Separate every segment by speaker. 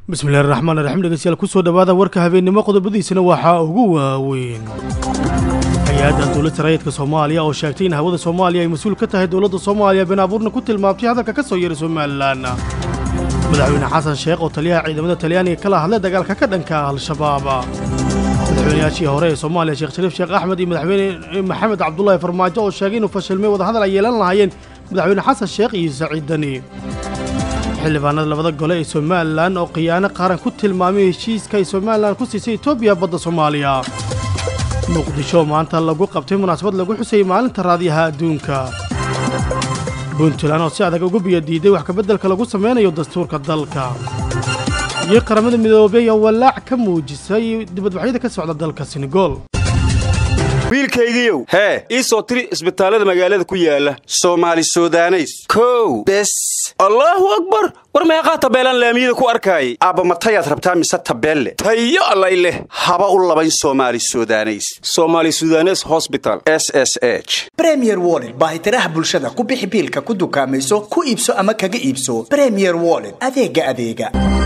Speaker 1: bismillahi raxmaan raxiim dhegeystayaal kusoo dhowaada warka habeennimo qodobadiisana waxaa ugu waaweyn hay-adda dowladda rayidka soomaaliya oo sheegtay in hawada soomaaliya ay mas-uul ka tahay dowladda soomaaliya been abuurna ku tilmaamtay hadalka ka soo yeeray somalilan madaxweyne xasan sheekh oo taliyaha ciidamada talyaaniga kala hadlay dagaalka ka dhanka al-shabaab madaxweynayaashii hore ee soomaaliya sheekh shariif sheekh axmed iyo madaxweyne maxamed cabdulaahi farmaajo oo sheegay inuu fashilmay wadahadal ay yeelan lahaayeen madaxweyne xasan sheekh iyo saciid dani xildhibaanada labada gole ee somalilan oo khiyaano qaran ku tilmaamay heshiiska ay somalilan ku siisay etoobiya badda soomaaliya muqdisho maanta lagu qabtay munaasabad lagu xusayay maalinta raadiyaha adduunka puntland oo si adag ugu biyadiiday wax kabeddelka lagu samaynayo dastuurka dalka iyo qaramada midoobey oo walaac ka muujisay dibadbaxyada ka socda dalka senegool
Speaker 2: wiilkaygiiow hee ii soo tiri isbitaallada magaalada ku yaala soomaali sudaneys kow bes allaahu akbar war meeqaa tabeelaan laamiyada ku arkaayay aabba matayaad rabtaa mise tabeelle tayo allay leh haba u labayn soomaali sudaneys soomaali sudanes hosbital s s h
Speaker 3: bremier wollet baahitiraha bulshada ku bixi biilka ku dukaamayso ku iibso ama kaga iibso bremier wollet adeega adeega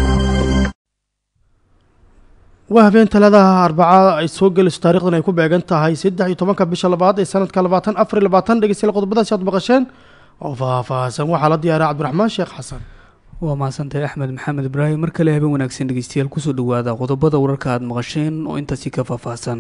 Speaker 1: waa habeen taladaha arbacaa ay soo gelayso taarikhdan ay ku beegan tahay saddex iyo tobanka bisha labaad ee sanadka labaatan afar iyo labaatan dhegeystayaal qodobadaasi aad maqasheen oo faahfaahsan waxaa la diyaaray cabdiraxmaan sheekh xasan
Speaker 4: waa mahadsantahay axmed maxamed ibraahim mar kale habeen wanaagsan dhegeystayaal kusoo dhawaada qodobada wararka aad maqasheen oo intaasi ka faahfaahsan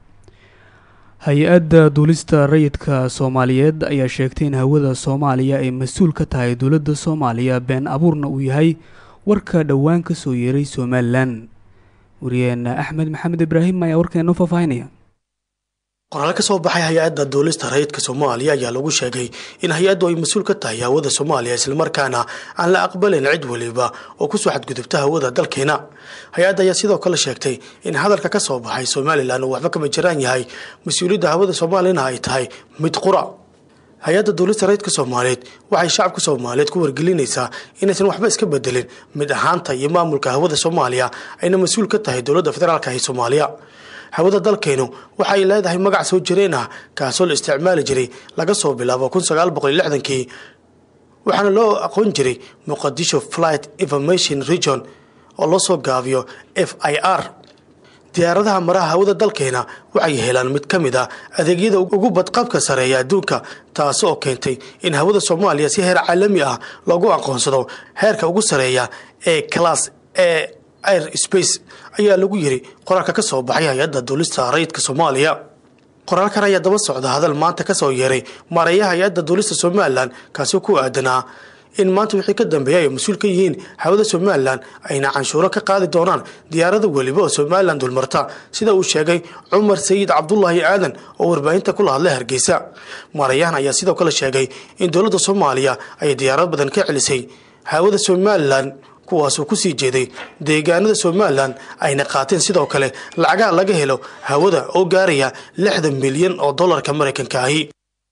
Speaker 4: hay-adda duulista rayidka soomaaliyeed ayaa sheegtay in hawada soomaaliya ay mas-uul ka tahay dowladda soomaaliya been abuurna uu yahay warka dhowaan ka soo yeeray somalilan wariyeena axmed maxamed ibraahim ayaa warkeenu faahfaahinaya
Speaker 1: qoraal ka soo baxay hay-adda duulista rayidka soomaaliya ayaa lagu sheegay in hay-addu ay mas-uul ka tahay hawada soomaaliya islamarkaana aan la aqbalin cid weliba oo kusoo xadgudubta hawada dalkeena hay-adda ayaa sidoo kale sheegtay in hadalka ka soo baxay somalilan uu waxba kama jiraan yahay mas-uuliyadda hawada soomaaliyana ay tahay mid qura hay-adda duulista rayidka soomaaliyeed waxay shacabka soomaaliyeed ku wargelinaysaa inaysan waxba iska bedelin mid ahaanta iyo maamulka hawada soomaaliya ayna mas-uul ka tahay dowladda federaalka ee soomaaliya hawada dalkeenu waxay leedahay magac soo jireen ah kaasoo la isticmaali jiray laga soo bilaabo kun sagaal boqol iyo lixdankii waxaana loo aqoon jiray muqadisho flight information region oo loo soo gaabiyo f i r diyaaradaha maraha hawada dalkeena waxay helaan mid ka mid a adeegyada ugu badqabka sareeya adduunka taasi oo keentay in hawada soomaaliya si heer caalami ah loogu aqoonsado heerka ugu sareeya ee class ee air space ayaa lagu yiri qoraalka ka soo baxay hay-adda duulista rayidka soomaaliya qoraalkan ayaa daba socda hadal maanta ka soo yeeray maareeyaha hay-adda duulista somalilan kaasi ku aadanaa in maanta wixii ka dambeeya ay mas-uul ka yihiin hawada somalilan ayna canshuuro ka qaadi doonaan diyaarada weliba oo somalilan dulmarta sida uu sheegay cumar sayid cabdulaahi aadan oo warbaahinta kula hadlay hargeysa maareeyahan ayaa sidoo kale sheegay in dowladda soomaaliya ay diyaarad badan ka celisay hawada somalilan kuwaasuu kusii jeeday deegaanada somalilan ayna qaateen sidoo kale lacagaha laga helo hawada oo gaaraya lixdan milyan oo dollarka maraykanka ahi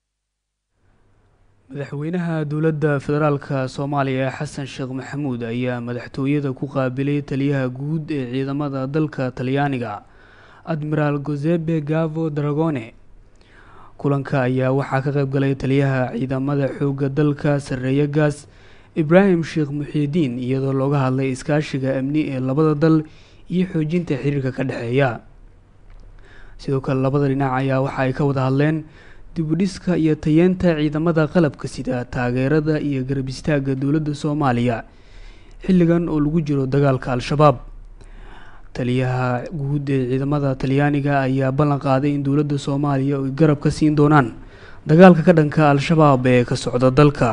Speaker 4: madaxweynaha dowladda federaalka soomaaliya xasan sheekh maxamuud ayaa madaxtooyada ku qaabilay taliyaha guud ee ciidamada dalka talyaaniga admiraal gosepe gavo dragone kulanka ayaa waxaa ka qayb galay taliyaha ciidamada xoogga dalka sarreeya gaas ibraahim sheekh muxiidiin iyadoo looga hadlay iskaashiga amni ee labada dal iyo xoojinta xiriirka ka dhexeeya sidoo kale labada dhinac ayaa waxa ay ka wada hadleen dibudhiska iyo tayeenta ciidamada qalabka sida taageerada iyo garab istaagga dowladda soomaaliya xilligan oo lagu jiro dagaalka al-shabaab taliyaha guud ee ciidamada talyaaniga ayaa ballan qaaday in dowladda soomaaliya ay garab ka siin doonaan dagaalka ka dhanka al-shabaab ee ka socda dalka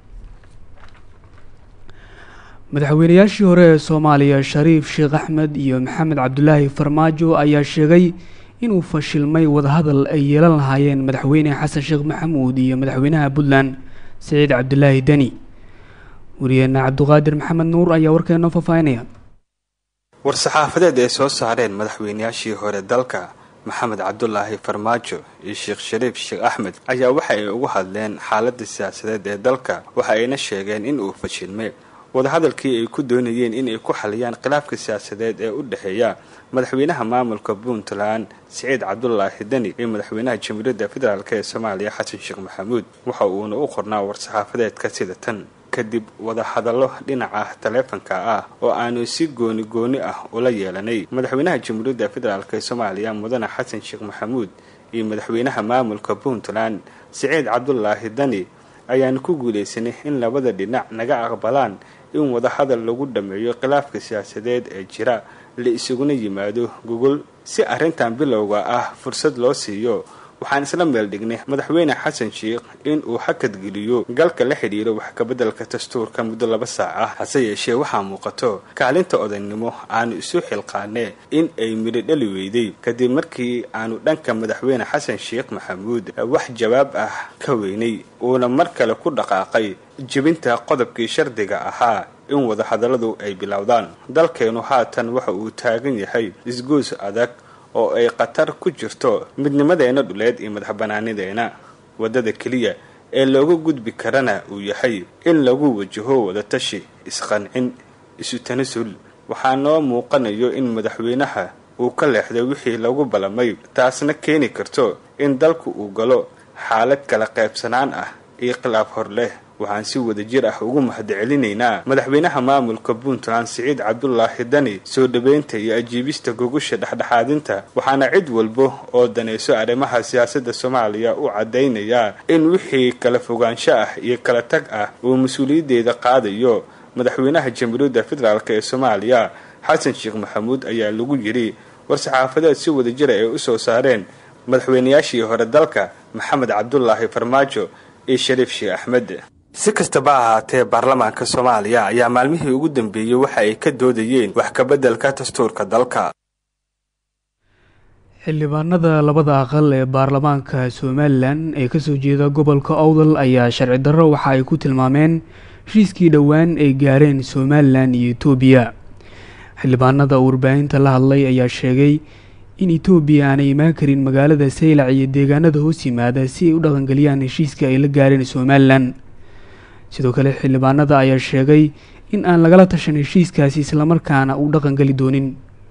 Speaker 4: madaxweynayaashii hore ee soomaaliya shariif sheekh axmed iyo maxamed cabdulaahi farmaajo ayaa sheegay inuu fashilmay wadahadal ay yeelan lahaayeen madaxweyne xasan sheekh maxamuud iyo madaxweynaha puntland saciid cabdulaahi deni wariyeena cabduqaadir maxamed nuur ayaa warkeeno faahfaahinaya
Speaker 5: war-saxaafadeed ay soo saareen madaxweynayaashii hore dalka maxamed cabdulaahi farmaajo iyo sheekh shariif sheekh axmed ayaa waxa ay ugu hadleen xaaladda siyaasadeed ee dalka waxa ayna sheegeen in uu fashilmay wadahadalkii ay ku doonayeen inay ku xaliyaan khilaafka siyaasadeed ee u dhexeeya madaxweynaha maamulka puntland siciid cabdulaahi deni iyo madaxweynaha jamhuuriyadda federaalk ee soomaaliya xasan sheekh maxamuud waxa uuna u qornaa war-saxaafadeedka sida tan kadib wadahadallo dhinaca taleefanka ah oo aanu si gooni gooni ah ula yeelanay madaxweynaha jamhuuriyadda federaalk soomaaliya mudane xasan sheekh maxamuud iyo madaxweynaha maamulka puntland siciid cabdulaahi dani ayaanu ku guulaysanay in labada dhinac naga aqbalaan in wadahadal lagu dhameeyo khilaafka siyaasadeed ee jira la isuguna yimaado gogol si arrintan bilowga ah fursad loo siiyo waxaan isla meel dhignay madaxweyne xasan sheekh in uu hakadgeliyo galka la xidhiiro wax kabeddelka dastuurka muddo laba saac ah hase yeeshee waxaa muuqato kaalinta odaynimo aanu isu xilqaanee in ay midho dhali weyday kadib markii aanu dhanka madaxweyne xasan sheekh maxamuud wax jawaab ah ka weynay uuna mar kale ku dhaqaaqay jebinta qodobkii shardiga ahaa in wadahadalladu ay bilowdaan dalkeenu haatan waxa uu taagan yahay isgoos adag oo ay khatar ku jirto midnimadeena dhuleed iyo madax banaanideena waddada keliya ee looga gudbi karana uu yahay in lagu wajaho wadatashi isqancin isu tanasul waxaa noo muuqanayo in madaxweynaha uu ka leexday wixii lagu ballamay taasna keeni karto in dalku uu galo xaalad kala qaybsanaan ah iyo khilaaf hor leh waxaan si wada jir ah ugu mahadcelinaynaa madaxweynaha maamulka puntland siciid cabdulaahi dani soo dhaweynta iyo ajiibista gogusha dhexdhexaadinta waxaana cid walba oo danayso arrimaha siyaasadda soomaaliya u caddaynayaa in wixii kala fogaansho ah iyo kala tag ah uu mas-uuliyaddeeda qaadayo madaxweynaha jamhuuriyadda federaalk ee soomaaliya xasan sheekh maxamuud ayaa lagu yidhi war-saxaafadeed si wada jira ay u soo saareen madaxweynayaashii hore dalka maxamed cabdulaahi farmaajo iyo shariif sheekh axmed si kastaba ahaatee baarlamaanka soomaaliya ayaa maalmihii ugu dambeeyey waxa ay ka doodayeen wax kabeddelka dastuurka dalka
Speaker 4: xildhibaanada labada aqal ee baarlamaanka somalilan ee kasoo jeeda gobolka owdal ayaa sharci darro waxa ay ku tilmaameen heshiiskii dhowaan ay gaareen somalilan iyo etoobiya xildhibaanada warbaahinta la hadlay ayaa sheegay in etoobiya aanay imaan karin magaalada saylac iyo deegaanada hoos yimaada si ay u dhaqangeliyaan heshiiska ay la gaareen somalilan sidoo kale xildhibaanada ayaa sheegay in aan lagala tashan heshiiskaasi islamarkaana uu dhaqangeli doonin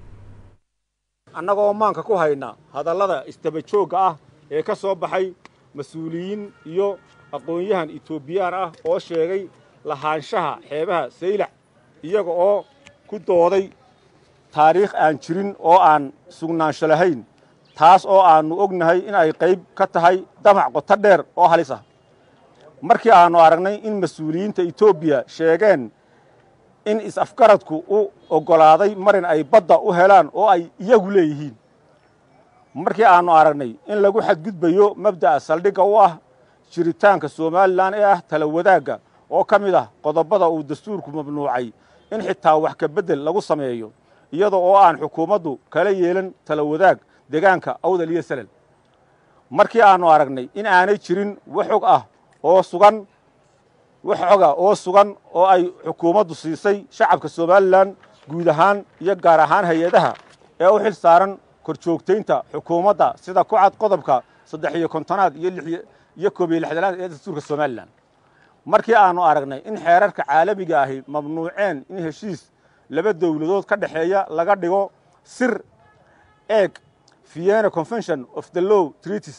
Speaker 6: annagoo maanka ku hayna hadallada isdaba joogga ah ee ka soo baxay mas-uuliyiin iyo aqoon-yahan etoobiyaan ah oo sheegay lahaanshaha xeebaha saylac iyaga oo ku dooday taariikh aan jirin oo aan sugnaansho lahayn taas oo aannu ognahay in ay qayb ka tahay damac qoto dheer oo halis ah markii aannu aragnay in mas-uuliyiinta etoobiya sheegeen in is-afgaradku u oggolaaday marin ay badda u helaan oo ay iyagu leeyihiin markii aannu aragnay in lagu xadgudbayo mabda'a saldhigga u ah jiritaanka somalilan ee ah tala wadaagga oo ka mid ah qodobbada uu dastuurku mamnuucay in xitaa wax ka beddel lagu sameeyo iyada oo aan xukuumaddu kala yeelan tala wadaag deegaanka awdal iyo salel markii aannu aragnay in aanay jirin wax xog ah oo sugan wax xoga oo sugan oo ay xukuumaddu siisay shacabka somalilan guud ahaan iyo gaar ahaan hay-adaha ee u xil saaran korjoogtaynta xukuumadda sida ku cad qodobka saddex iyo kontonaad iyo iyo koob iyo lixdanaad ee dastuurka somalilan markii aannu aragnay in xeerarka caalamiga ahi mamnuuceen in heshiis laba dowladood ka dhexeeya laga dhigo sir eeg vienna convention of the law treaties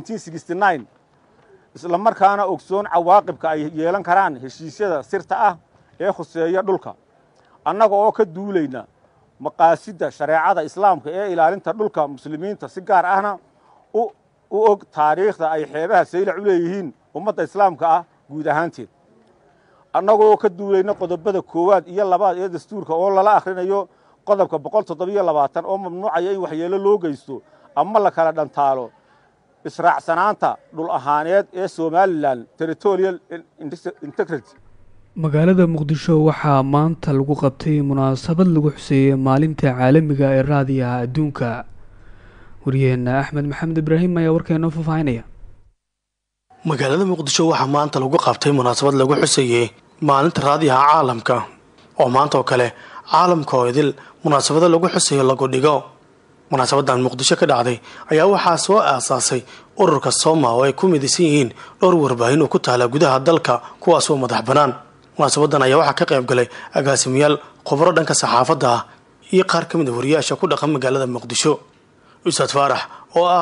Speaker 6: isla markaana ogsoon cawaaqibka ay yeelan karaan heshiisyada sirta ah ee khuseeya dhulka annaga oo ka duulayna maqaasidda shareecada islaamka ee ilaalinta dhulka muslimiinta si gaar ahna u og taariikhda ay xeebaha saylac u leeyihiin ummadda islaamka ah guud ahaanteed annagoo ka duulayna qodobada koowaad iyo labaad ee dastuurka oo lala akhrinayo qodobka boqol toddobiyo labaatan oo mamnuucaya in waxyeelo loo geysto ama la kala dhantaalo israacsanaanta dhul ahaaneed ee somalilan territorial integrity
Speaker 4: magaalada muqdisho waxaa maanta lagu qabtay munaasabad lagu xuseeyey maalinta caalamiga ee raadiyaha adduunka waryaheena axmed maxamed ibraahim ayaa warkeenoo faahfaahinaya
Speaker 1: magaalada muqdisho waxaa maanta lagu qabtay munaasabad lagu xuseeyey maalinta raadiyaha caalamka oo maanta oo kale caalamka oo idil munaasabado lagu xuseeyo lagu dhigo munaasabadan muqdisho ka dhacday ayaa waxaa soo aasaasay ururka sooma oo ay ku midaysan yihiin dhowr warbaahin oo ku taala gudaha dalka kuwaasoo madax bannaan munaasabadan ayaa waxaa ka qayb galay agaasimayaal khubro dhanka saxaafadda ah iyo qaar ka mid a wariyaasha ku dhaqan magaalada muqdisho ustaad faarax oo ah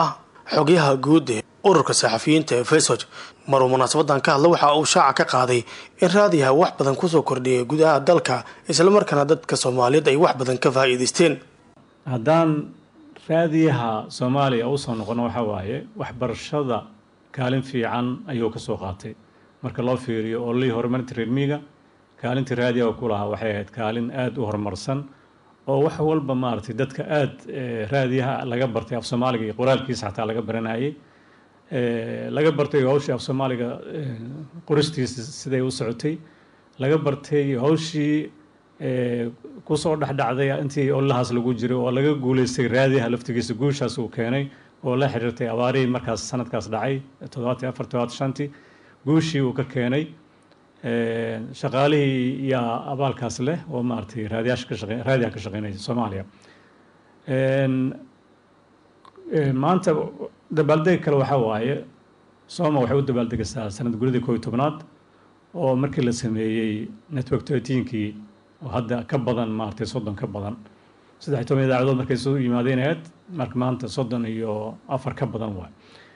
Speaker 1: xogyaha guud ee ururka saxafiyiinta ee fesog maruu munaasabadan ka hadla waxa uu shaaca ka qaaday in raadiyaha wax badan kusoo kordhiyay gudaha dalka islamarkaana dadka soomaaliyeed ay wax badan ka faa'iidaysteen
Speaker 7: haddaan raadiyaha soomaaliya usoo noqono waxaa waaye waxbarashada kaalin fiican ayuu ka soo qaatay marka loo fiiriyo ololihii horumarinta reermiiga kaalintii raadiyaha ku lahaa waxay ahayd kaalin aada u horumarsan oo wax walba maaragtay dadka aada raadiyaha laga bartay af soomaaliga iyo qoraalkiisa xataa laga baranayay laga bartay hawshii af soomaaliga qoristiisa siday u socotay laga bartay hawshii kusoo dhexdhacday intii ololahaas lagu jiray oo laga guuleystay raadiyaha laftigiisa guushaas uu keenay oo la xiriirtay abaarihii markaas sanadkaas dhacay toddobaatan afar toddobaatan shantii guushii uu ka keenay shaqaalihii yaa abaalkaas leh oo maaragtay raadiyaasha ka shaqe raadiyaha ka shaqeynaya soomaaliya maanta dabaaldeg kale waxaa waaye sooma waxay u dabaaldegaysaa sanad guridii koob iyo tobnaad oo markii la sameeyey network thirteenkii oo hadda ka badan maaragtay soddon ka badan saddex iyo toban idaacadood markay soo yimaadeen ahayd marka maanta soddon iyo afar ka badan waay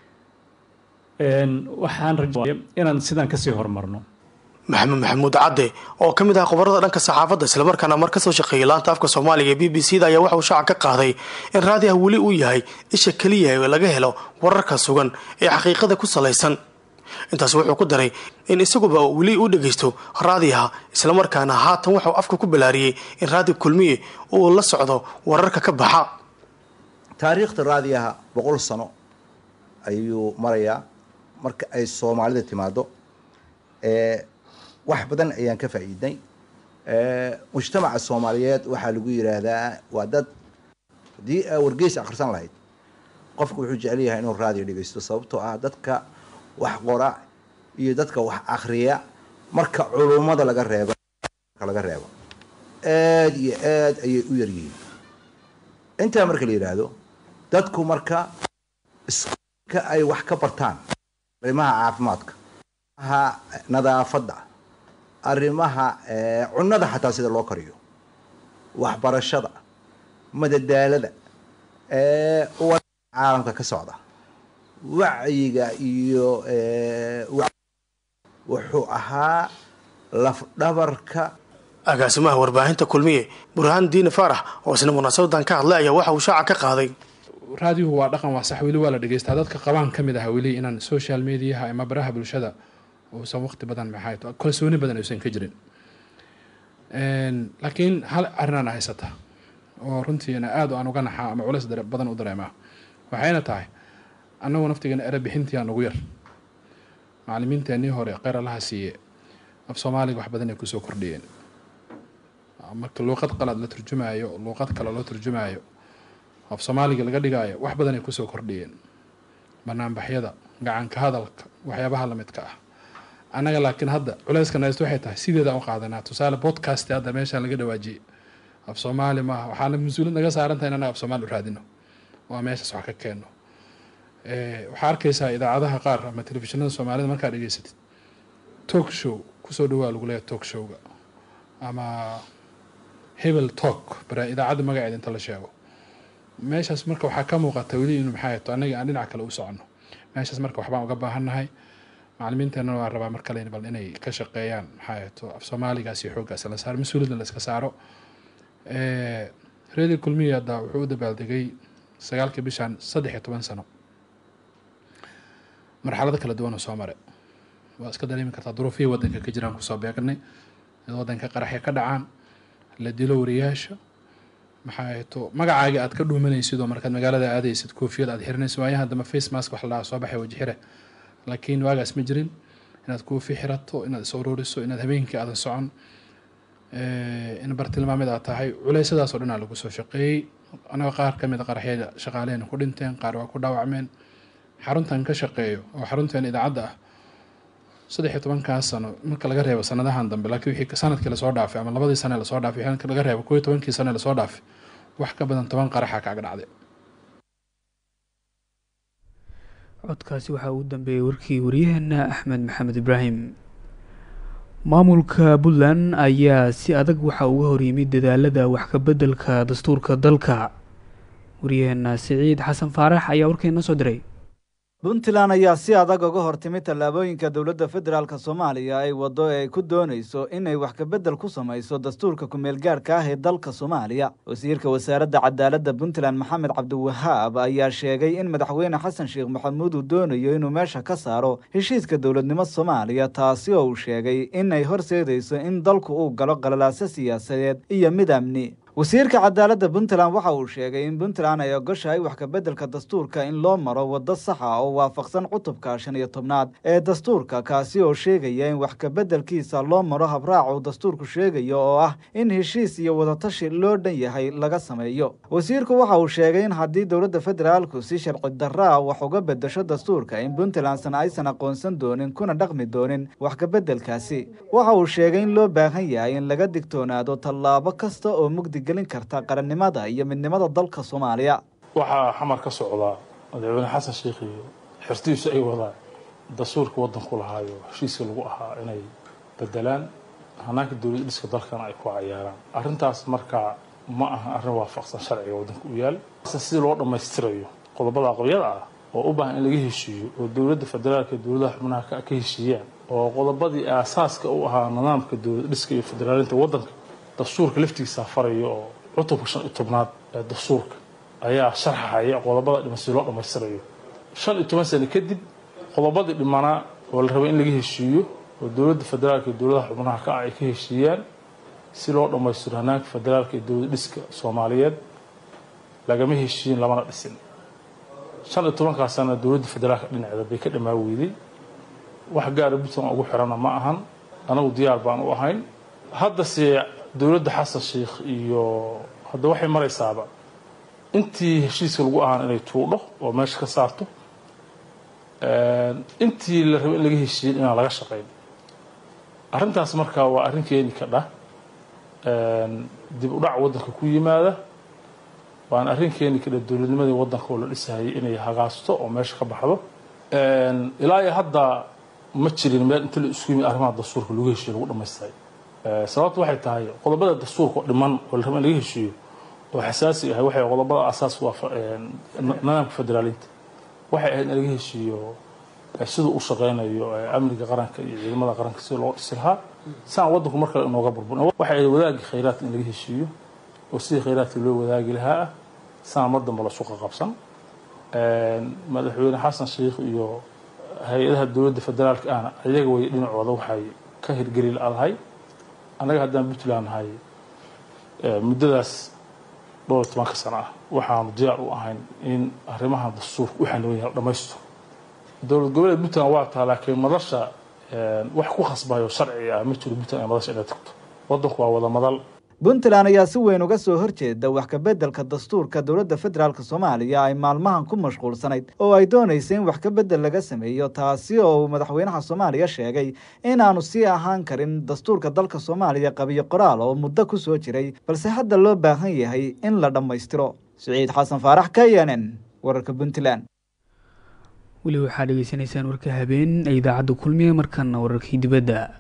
Speaker 7: waxaan rajaya inaan sidaan kasii horumarno
Speaker 1: maxamed maxamuud cadde oo ka mid ah khubarada dhanka saxaafadda islamarkaana mar kasoo shaqeeyay laanta afka soomaaliga ee b b c da ayaa waxa uu shaaca ka qaaday in raadiyaha weli uu yahay isha keliya ee laga helo wararka sugan ee xaqiiqada ku salaysan intaas wuxuu ku daray in isaguba weli u dhegaysto raadiyaha islamarkaana haatan waxauu afka ku balaariyey in raadi kulmiye uu la socdo wararka ka baxa
Speaker 8: taariikhda raadiyaha boqol sano ayuu marayaa marka ay soomaalida timaado wax badan ayaan ka faa'iidnay mujtamaca soomaaliyeed waxaa lagu yidhaahdaa waa dad haddii aa wargeys akhrisan lahayd qofku wuxuu jecel yahay inuu raadiyo dhegeysto sababtoo ah dadka wax qora iyo dadka wax akhriya marka culummada laga reebo laga reebo aada iyo aad ayay u yaryihiin intaa marka la yidhaahdo dadku marka iska ay wax ka bartaan arrimaha caafimaadka arrimaha nadaafadda arrimaha cunnada xataa sida loo kariyo waxbarashada madadaalada caalamka ka socda wacyiga iyo wuxuu ahaa lafdhabarka
Speaker 1: agaasimaha warbaahinta kulmiye burhaan diine faarax oo isna munaasabadan ka hadlay ayaa waxa uu shaaca ka qaaday
Speaker 9: raadiyuhu waa dhaqan waa sax weli waa la dhegeystaa dadka qabaan ka mid aha weli inaan social mediaha ama baraha bulshada uusan waqti badan maxay kalsooni badan aysan ka jirin laakiin hal arrinaan haysata oo runtiina aad aan uga naxaa ama culeys badan u dareemaa waxayna tahay annagu naftigeena ere bixintiyaa nagu yar macalimiinteennii hore kheyr allaha siiye af soomaaliga wax badan ay kusoo kordhiyeen marka luuqad qalaad la turjumaayo luuqad kale loo turjumaayo af soomaaliga laga dhigaayo wax badan ay kusoo kordhiyeen banaanbaxyada gacanka hadalka waxyaabaha lamidka ah annaga laakiin hadda culeyskan haysto waxay tahay sideeda u qaadanaa tusaale podcast hadda meeshaan laga dhawaajiyey af soomaali maaha waxaana mas-uuliyad naga saaran tahay in annaga af soomaali u raadino waa meeshaas wax ka keenno waxaa arkaysaa idaacadaha qaar ama telefishinada soomaalida markaad dhegeysatid talk show kusoo dhawaa lagu leeyahay talk showga ama hebel talk bara idaacadda magaceeda inta la sheego meeshaas marka waxaa ka muuqata weli inu maxay to annaga aan dhinac kale u soconno meeshaas marka waxbaan uga baahannahay macalimiinteenna waan rabaa mar kale bal inay ka shaqeeyaan maxaa to af soomaaligaas iyo xooggaas la saaro mas-uuliyadna la iska saaro reedi kulmiya hadda wuxuu u dabaaldegay sagaalkii bishan saddex iyo toban sano marxalado kala duwan oo soo mare waa iska dareemi kartaa duruufihii waddanka ka jiraan kusoo beegnay id waddanka qaraxya ka dhacaan la dilo wariyaasha maxaa to magacaagii aad ka dhuumanaysid oo markaad magaalada aadaysid koofiyad aad xirinaysid waayaha dama face mask wax la dhaha soo baxay wajixire laakiin waagaas ma jirin inaad koofi xirato inaad is ururiso inaad habeenkii aadan socon in bartilmaamid aad tahay culeysadaas oo dhan aa lagu soo shaqeeyey anaga qaar ka mid a qaraxyada shaqaalehena ku dhinteen qaar waa ku dhaawacmeen xaruntan ka shaqeeyo oo xarunteen idaacadda ah saddex iyo tobankaas sano marka laga reebo sanadahan dambe laakiin wixii sanadkii lasoo dhaafay ama labadii sane lasoo dhaafay wixii laga reebo koo iyo tobankii sane lasoo dhaafay wax ka badan toban qaraxa kaaga dhacday
Speaker 4: codkaasi waxaa ugu dambeeyey warkii waryaheena axmed maxamed ibraahim maamulka puntland ayaa si adag waxaa uga horyimid dadaalada wax ka beddelka dastuurka dalka waryaheena siciid xasan faarax ayaa warkeena soo diray
Speaker 10: puntland ayaa si adag uga hortimid tallaabooyinka dowladda federaalk soomaaliya ay waddo ee ay ku doonayso inay wax kabedel ku samayso dastuurka ku-meelgaadhka ah ee dalka soomaaliya wasiirka wasaaradda cadaaladda puntland maxamed cabdiwahaab ayaa sheegay in madaxweyne xasan sheekh maxamuud uu doonayo inuu meesha ka saaro heshiiska dowladnimo soomaaliya taasi oo uu sheegay inay horseedayso in dalku uu galo qalalaaso siyaasadeed iyo mid amni wasiirka cadaaladda puntland waxa uu sheegay in puntland ay ogoshahay wax kabeddelka dastuurka in loo maro waddo saxa oo waafaqsan cutubka shan iyo tobnaad ee dastuurka kaasi oo sheegaya in wax kabeddelkiisa loo maro habraac uu dastuurku sheegayo oo ah in heshiis iyo wadatashi loo dhan yahay laga sameeyo wasiirku waxa uu sheegay in haddii dowladda federaalku si sharci darra ah wax uga bedesho dastuurka in puntlandsan aysan aqoonsan doonin kuna dhaqmi doonin wax kabeddelkaasi waxa uu sheegay in loo baahan yahay in laga digtoonaado tallaabo kasta oo mugdi karta qarannimada iyo midnimada dalka soomaaliya
Speaker 11: waxaa xamar ka socdaa madaxweyne xasan sheekh iyo xirtiisu ay wadaan dastuurka waddanku lahaayo heshiiska lagu ahaa inay bedelaan hanaanka dowlad dhiska dalkana ay ku cayaaraan arrintaas markaa ma aha arrin waafaqsan sharciga waddanka u yaal sidii loo dhammaystirayo qodobada aqoryada ah oo u baahan in laga heshiiyo oo dowladda federaalka iyo dowladaha xubnaha ka heshiiyaan oo qodobadii aasaaska u ahaa nidaamka dowlad dhiska iyo federaalinta waddanka dastuurka laftigiisa farayo oo cutubka shan iyo tobnaad ee dastuurka ayaa sharxaya qodobada dhiman si loo dhammaystirayo shan iyo toban sano kadib qodobadii dhimanaa oo la rabay in laga heshiiyo oo dowladda federaalka iyo dowladaha xubnaha ka ah ay ka heshiiyaan si loo dhammaystiro hanaanka federaalka iyo dowlad dhiska soomaaliyeed lagama heshiiyin lamana dhisin shan iyo tobankaa sana dowladda federaalka dhinaceeda bay ka dhamaa weyday wax gaara puntland ugu xirana ma ahan anagu diyaar baan u ahayn haddase dowladda xasan sheikh iyo hadda waxay maraysaaba intii heshiiska lagu ahaan inay tuudho oo meesha ka saarto intii la rabo in laga heshiiyin inaan laga shaqayn arrintaas markaa waa arrin keeni ka dhah dib u dhac waddanka ku yimaada waana arrin keeni ka dhah dowladnimadii waddanka oo la dhisahayay inay hagaasto oo meesha ka baxdo ilaa iyo hadda ma jirin meel inta la isku yimid arrimaha dastuurka lagu heshiiyo lagu dhamaystiray sababtu waxay tahay qodobada dastuurka dhiman oo la rabo in laga heshiiyo oo xasaasi ahay waxay qodobada asaas waa nidaamka federaalinta waxay ahayd in laga heshiiyo siduu u shaqeynayo amniga qaranka iyo ciidamada qaranka sida loo dhisi lahaa saan waddanku mar kale inooga burburin waxay ahayd wadaagii khayraadka in laga heshiiyo oo sidii khayraadka loo wadaagi lahaa ah saan mar dambe lasu qaqabsan madaxweyne xasan sheikh iyo hay-adaha dowladda federaalka ahna iyaga way dhinacooda waxay ka hirgeli laadahay annaga haddaan puntland nahay muddadaas dhowr iyo tobanka sano ah waxaanu diyaar u ahayn in arrimaha dastuurka u xaniban yahay dhammaysto dowlad goboleed puntland waa taa laakiin madasha wax ku khasbayo sharci ah ma jiro puntland ay madasha inay tagto waddanku waa wada madal
Speaker 10: puntland ayaa si weyn uga soo horjeeda wax kabeddelka dastuurka dowladda federaalk soomaaliya ay maalmahan ku mashquulsanayd oo ay doonaysa in wax kabedel laga sameeyo taasi oo uu madaxweynaha soomaaliya sheegay inaanu sii ahaan karin dastuurka dalka soomaaliya qabiyo qoraal oo muddo ku soo jiray balse hadda loo baahan yahay in la dhammaystiro siciid xasan faarax k n n wararka puntland
Speaker 4: weli waxaa dhegeysanaysaan warka habeen ee idaacadda kulmiye markana wararkii dibadda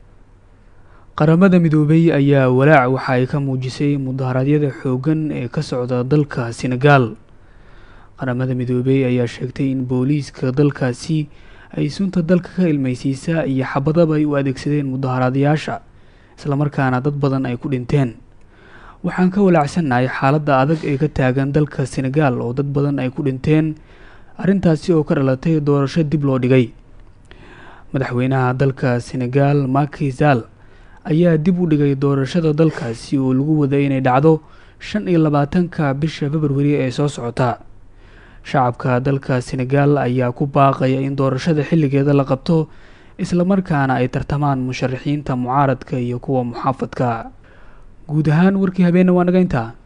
Speaker 4: qaramada midoobay ayaa walaac waxa ay ka muujisay mudaharaadyada xooggan ee ka socda dalka senegaal qaramada midoobey ayaa sheegtay in booliiska dalkaasi ay sunta dalka ka ilmaysiisa iyo xabadaba ay u adeegsadeen mudaharaadayaasha islamarkaana dad badan ay ku dhinteen waxaan ka walaacsannahay xaaladda adag ee ka taagan dalka senegaal oo dad badan ay ku dhinteen arrintaasi oo ka dhalatay doorasho dib loo dhigay madaxweynaha dalka senegaal Macky Sall ayaa dib u dhigay doorashada dalkaasi oo lagu waday inay dhacdo shan iyo labaatanka bisha februari ee soo socota shacabka dalka senegaal ayaa ku baaqaya in doorashada xilligeeda la qabto islamarkaana ay tartamaan musharaxiinta mucaaradka iyo kuwa muxaafadka guud ahaan warkii habeenna waa naga intaa